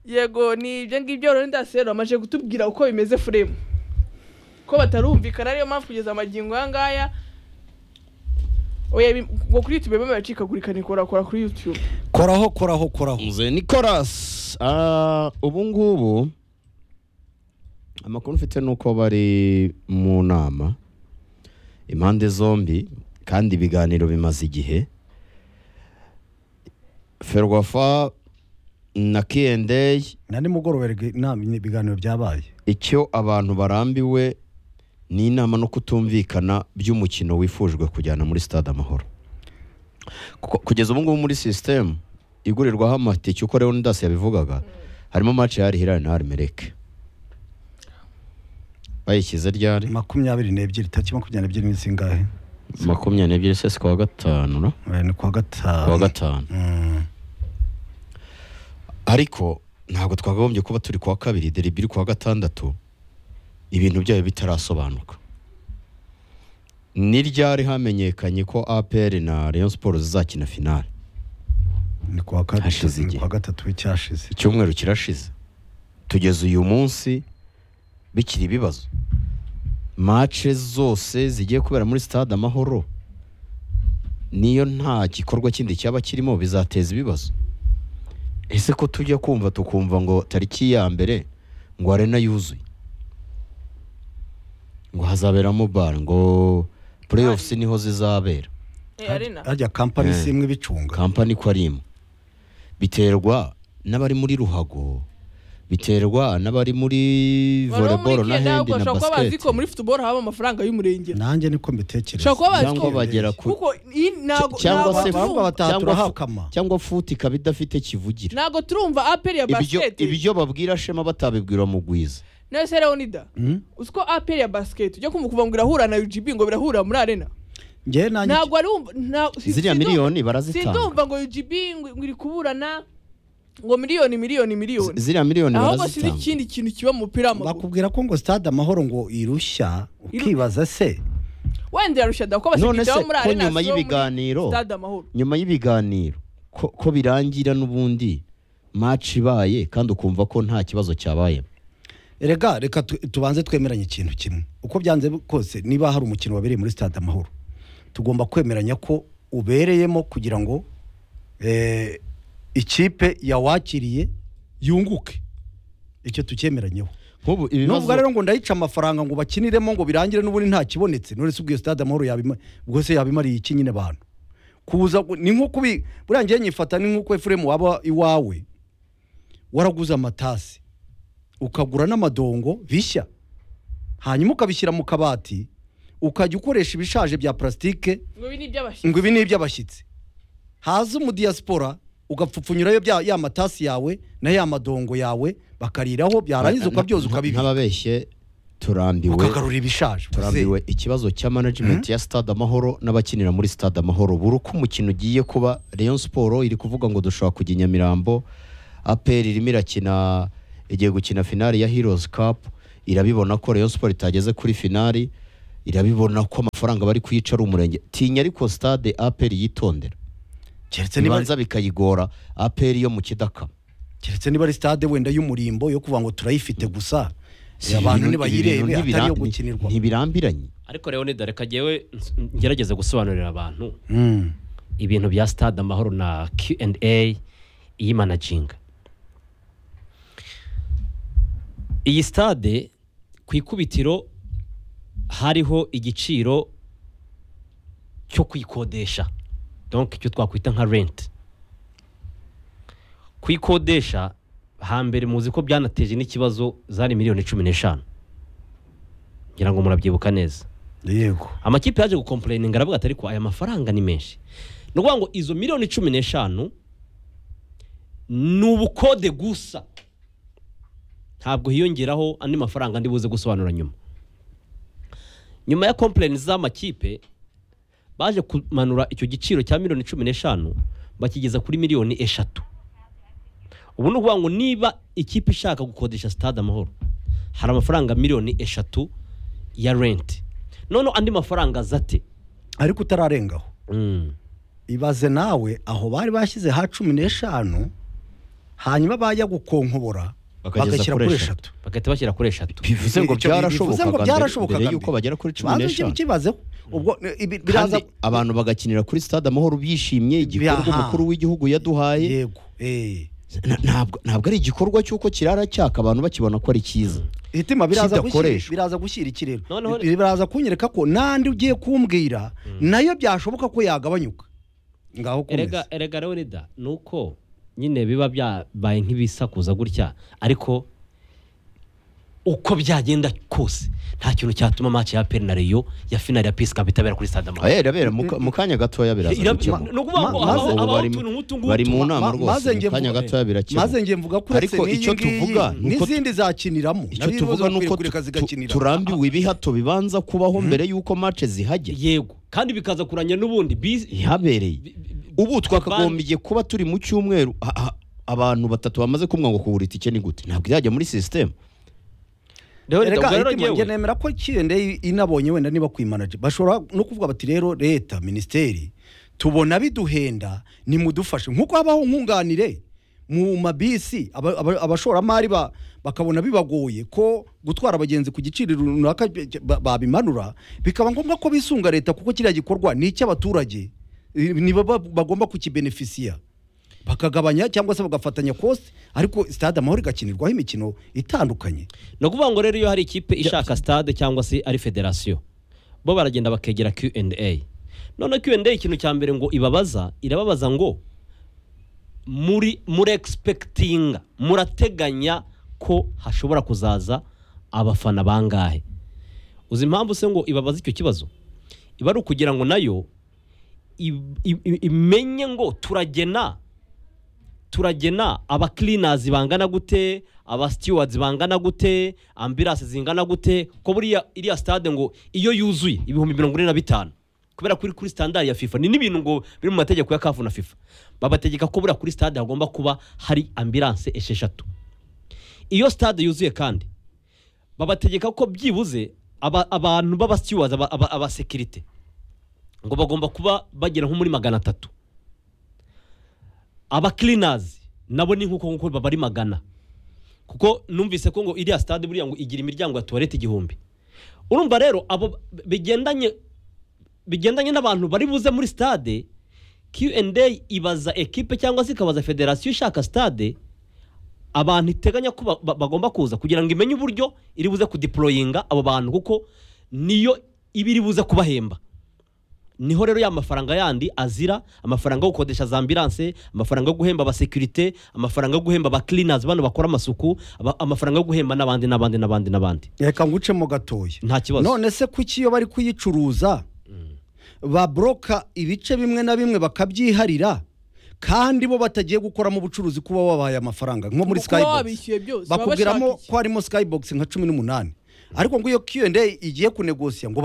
yego ni ibyo ngibyo rero ndasero bamaze kutubwira uko bimeze furemu ko batarumvikana ariyo mpamvu kugeza amagingo aya ngaya oya ngo kuri yutube bamwe baracikagurika ni kora kora kuri yutube koraho koraho koraho nze nicolas Ah, ubu ngubu amakuru mfite ni uko bari mu nama impande zombi kandi ibiganiro bimaze igihe ferwafa na kiyendeyi na nimugoroba rege- inama ibiganiro byabaye icyo abantu barambiwe ni inama no kutumvikana by'umukino wifujwe kujyana muri stade amahoro Kuko kugeza ubu ngubu muri sisitemu igurirwaho amatike uko rero ndasi yabivugaga harimo maci ya Al Hilal na arimereke bayishyize ryari makumyabiri n'ebyiri tariki makumyabiri n'ebyiri ni zingahe makumyabiri n'ebyiri sesi kuwa gatanu no? Eh, ni kuwa kuwa gatanu gatanu Mm. ariko ntabwo twakagombye kuba turi kuwa kabiri deribi iri kuwa gatandatu ibintu byayo bitarasobanuka ni ryari hamenyekanye ko apr na rayon sports zizakina finale ni kuwa gatatu ni Hashize igihe. kuwa gatatu w'icyashize icyumweru kirashize tugeze uyu munsi bikiri ibibazo mace zose zigiye kubera muri stade amahoro niyo nta gikorwa kindi cyaba kirimo bizateza ibibazo ese ko tujya kumva tukumva ngo tariki ya mbere ngo arena yuzuye ngo hazaberamo bar ngo playoffs niho zizabera Eh, arena harya kampani Eh. si imwe ibicunga kampani ko ari imwe biterwa n'abari muri ruhago biterwa n'abari muri voleboro na hendi na kuba bazi ko basiketi muri futuboro haba amafaranga y'umurengera nanjye niko mbitekereza ushobora kuba bazi cyangwa ko bagera ku kuko iyi ntago cyangwa ntago se turumva- Abakobwa batatu cyangwa fu- barahakama. cyangwa futi ikaba idafite kivugira ntago turumva aperi ya ibyo basiketi ibyo babwira shema batabibwira mugwiza none se leonida uzi ko aperi ya basiketi ujya kumva kuva ngo irahura na ugb ngo birahura muri arena ngewe nanjye ntabwo ari umva nta- si- ziriya si- miliyoni sindumva barazitanga ngo ugb ngo- ngo iri kuburana ngo miliyoni miliyoni Z- miliyoni ziriya miliyoni ahubwo sinzi barazitanga ikindi kintu kiba mu mupira w'amaguru bakubwira ko ngo stade amahoro ngo irushya ukibaza se wenda yarushya da ko none basiketi se bo muri ko arena nyuma si bo muri y'ibiganiro stade amahoro nyuma y'ibiganiro ko, ko birangira n'ubundi maci ibaye kandi ukumva ko nta kibazo cyabayemo rega reka tu- tubanze twemeranye ikintu kimwe uko byanze bi- kose niba hari umukino wabereye muri stade amahoro tugomba kwemeranya ko ubereyemo kugira ngo eh, ikipe yawakiriye yunguke icyo tucyemeranyeho nk'ubu nubwo ibibazo rero ngo ndayica amafaranga ngo bakiniremo ngo birangire n'ubundi nta kibonetse none se ubwo iyo stade amahoro yabima ubwo se yabimariye iki nyine abantu kuza gu- ni nko kubi buriya ngewe nyifata ni nkuko efuremu waba iwawe waraguze amatasi ukagura n'amadongo bishya hanyuma ukabishyira mu kabati ukajya ukoresha ibishaje bya purasitike ngo ibi ni iby'abashyitsi ngo ibi ni iby'abashyitsi haza umudiyasipora ugapfupfunyurayo bya- ya matasi yawe na ya madongo yawe bakariraho byarangiza ukabyoza ukabibika nk'ababeshye turambiwe ukagarura ibishaje turambiwe ikibazo cya management ya stade amahoro n'abakinira muri stade amahoro buri uko umukino ugiye kuba rayon siporo iri kuvuga ngo dushobora kujya i nyamirambo apr irimo irakina igiye gukina finale ya heroes cup irabibona ko rayon siporo itageze kuri finale irabibona ko amafaranga bari kuyica ari umurenge tinya ariko stade apr yitondera keretse niba ibibanza bikayigora apr yo mu kidakama keretse niba ari stade wenda y'umurimbo yo kuvuga ngo turayifite gusa Si abantu ibintu- nibayirebe ibintu atari iyo ntibira- gukinirwa ntibirambiranye ariko rero dareka jyewe ns- ngerageze gusobanurira abantu ibintu bya stade amahoro na Q&A iyimanaginga iyi stade ku ikubitiro hariho igiciro cyo kuyikodesha donc icyo twakwita nka rent kuyikodesha hambere muzi ko byanateje n'ikibazo zari miliyoni cumi n'eshanu ngira ngo murabyibuka neza yego amakipe yaje gukomporeyininga aravuga ati ariko aya mafaranga ni menshi ni ukuvuga ngo izo miliyoni cumi n'eshanu ni ubukode gusa ntabwo hiyongeraho andi mafaranga ndi buze gusobanura nyuma nyuma ya komporeyini z'amakipe baje kumanura icyo giciro cya miliyoni cumi n'eshanu bakigeza kuri miliyoni eshatu ubu ni ukuvuga ngo niba ikipe ishaka gukodesha sitade amahoro hari amafaranga miliyoni eshatu ya renti noneho andi mafaranga aza ate ariko utararengaho Mm. ibaze nawe aho bari bashyize ha cumi n'eshanu hanyuma bajya gukonkobora Bakageza bagashyira kuri kuri eshatu. eshatu bagahita bashyira kuri eshatu bivuze ngo Icyo- bivuze ngo byarashobokaga byarashobokaga mbere mbere. yuko bagera kuri cumi Banza n'eshanu ikibazeho ubwo eh, ibi- biraza kandi abantu bagakinira kuri stade amahoro bishimye igikorwa Aha. umukuru w'igihugu yaduhaye yego eh Na- ntabwo ntabwo ari igikorwa cy'uko kirara cyaka abantu bakibona ko ari cyiza hitima biraza gushyira Kidakoreshwa. biraza gushyira ikirere Noneho- Bi- biraza kunyereka ko nandi ugiye kumbwira nayo byashoboka ko yagabanyuka ngaho erega kumeze erega rero reda ni uko nyine biba byabaye nk'ibisakuza gutya ariko uko byagenda kose nta kintu cyatuma match ya peri na reyo ya finali ya pisi itabera kuri stade amahoro Eh, irabera mu ka- mu kanya gatoya biraza Irab- gukemura. ma- ni ukuvuga ngo Ma- habaho- maze- habaho bari mu- utuntu nk'utu ngutu. bari mu nama ma- maze rwose ngiye mu kanya mvuga- gatoya birakemura maze ngiye mvuga ko Ariko icyo tuvuga ni uko- n'izindi zakiniramo icyo tuvuga ni uko tu- tu- turambiwe ibihato bibanza kubaho mbere y'uko mace zihajya yego kandi bikaza kuranya n'ubundi bisi ihabereye bi- bi- ubu bandi- twakagombiye kuba turi mu cyumweru ha- ha- abantu batatu bamaze kumwa ngo kugura itike ni gute ntabwo izajya muri sisiteme rero reda, ubwo rero erega njye ngewe nemera ko kirende inabonye wenda niba kwimanaje bashobora no kuvuga bati rero leta minisiteri tubona biduhenda nimudufashe nk'uko habaho nkunganire mu mabisi aba- aba- abashoramari ba- bakabona bibagoye ko gutwara abagenzi ku giciro runaka ba- babimanura bikaba ngombwa ko bisunga leta kuko kiriya gikorwa ni icy'abaturage Eh, ni bo ba- bagomba kukibenefisiya bakagabanya cyangwa se bagafatanya kosti ariko stade amahoro igakinirwaho imikino itandukanye ni ukuvuga ngo rero iyo hari ikipe ishaka stade cyangwa se ari federasiyo bo baragenda bakegera Q&A none Q&A ikintu cya mbere ngo ibabaza irababaza ngo muri muri egispekitinga murateganya ko hashobora kuzaza abafana bangahe uzi impamvu se ngo ibabaza icyo kibazo iba ari ukugira ngo nayo i- i- i- imenye ngo turagena turagena abakirinazi bangana gute abasitiwardi bangana gute ambirasi zingana gute ko buriya iriya sitade ngo iyo yuzuye ibihumbi mirongo ine na bitanu kubera kuri kuri sitandari ya fifa ni n'ibintu ngo biri mu mategeko ya kafu na fifa babategeka ko buriya kuri sitade hagomba kuba hari ambiranse esheshatu iyo sitade yuzuye kandi babategeka ko byibuze aba- abantu b'abasitiwardi aba- aba- abasekirite ngo bagomba kuba bagera nko muri magana atatu abakirinazi nabo ni nk'uko nguko baba ari magana kuko numvise ko ngo iriya stade buriya ngo igira imiryango ya tuwarete igihumbi urumva rero abo bigendanye bigendanye n'abantu bari buze muri stade Q&A ibaza ekipe cyangwa se ikabaza federasiyo ishaka stade abantu iteganya ko ba- ba- bagomba kuza kugira ngo imenye uburyo iri buze kudiporoyinga abo bantu kuko niyo iba iri buze kubahemba niho rero ya mafaranga yandi azira amafaranga yo gukodesha za ambiranse amafaranga yo guhemba abasekirite amafaranga yo guhemba abakirinazi bano bakora amasuku aba- amafaranga yo guhemba n'abandi n'abandi n'abandi n'abandi reka ngucemo gatoya nta kibazo none se kuki iyo bari kuyicuruza baboroka ibice bimwe na bimwe bakabyiharira kandi bo batagiye gukoramo ubucuruzi kuba wabahaye amafaranga nko muri Kuba skybox wabishyuye byose baba bashaka bakubwiramo iki? ko harimo skybox nka cumi n'umunani ariko ngo iyo Q&A igiye kunegosiya ngo